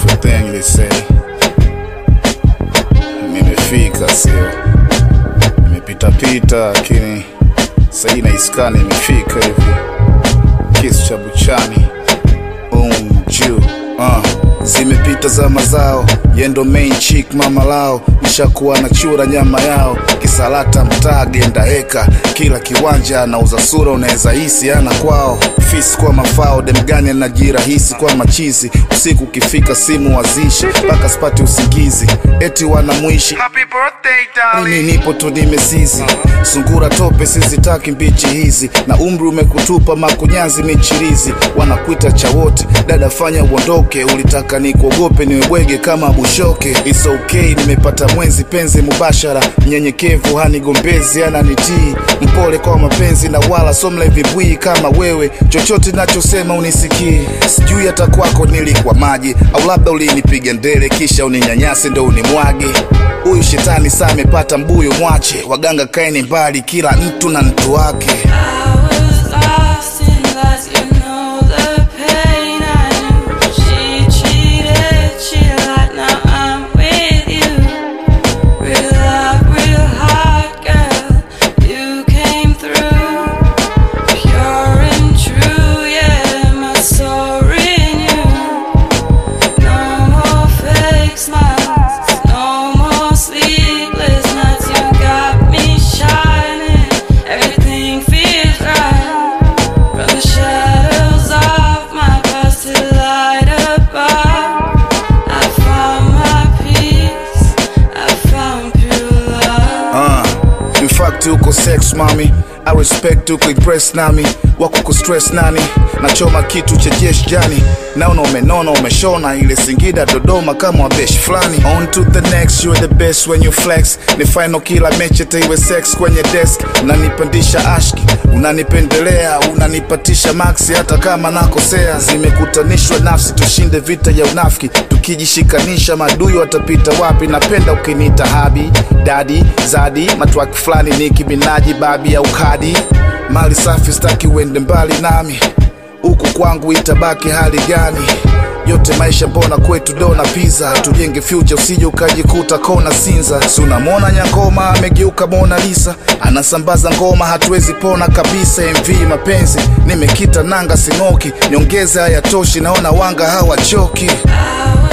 beautiful thing they say. Nimefika sio, nimepita pita, lakini sahii naiskani imefika hivi, kisu cha buchani um, juu uh. Zimepita za mazao yendo main chick mama lao nishakuwa na chura nyama yao kisalata mtaa genda heka kila kiwanja anauza sura unaweza hisi ana kwao fisi kwa mafao demgani anajirahisi kwa machizi usiku ukifika simu wazishi mpaka spati usingizi eti wanamwishi Happy birthday, mimi darling. nipo tu nimezizi sungura tope sizitaki mbichi hizi na umri umekutupa makunyanzi michirizi wanakuita cha wote dada fanya uondoke ulitaka nikuogope niwebwege kama bushoke It's okay nimepata mwenzi penzi mubashara mnyenyekevu hanigombezi ananitii mpole kwa mapenzi na wala somla vibwii kama wewe chochote nachosema unisikii sijui hata kwako nilikuwa maji au labda ulinipiga ndele kisha uninyanyase ndo unimwage huyu shetani saa amepata mbuyo mwache waganga kaeni mbali kila mtu na mtu wake I was lost in lies, you know the pain I knew. She cheated, she lied, now I'm with you. Real love, real heart, girl, you came through. Pure and true, yeah, my soul renewed. No more fake smiles, no more sleepless nights. You got me shining, everything feels right. From the shadows of my past to the light above, I found my peace, I found pure love. uh, in fact uko sex mami I respect uko impress nami wako kustress nani nachoma kitu cha jesh jani naona umenona umeshona ile singida dodoma kama wabesh fulani on to the next you're the best when you flex ni final kila mechi taiwe sex kwenye desk unanipandisha ashki unanipendelea unanipatisha maxi hata kama nakosea zimekutanishwa nafsi tushinde vita ya unafiki tukijishikanisha madui watapita wapi napenda ukiniita habi dadi zadi matwaki fulani niki minaji babi au kadi mali safi staki uende mbali nami huku kwangu itabaki hali gani yote maisha mbona kwetu dona pizza tujenge future usije ukajikuta kona sinza si unamwona nyangoma amegeuka mona lisa anasambaza ngoma hatuwezi pona kabisa mv mapenzi nimekita nanga sing'oki niongeze hayatoshi naona wanga hawachoki I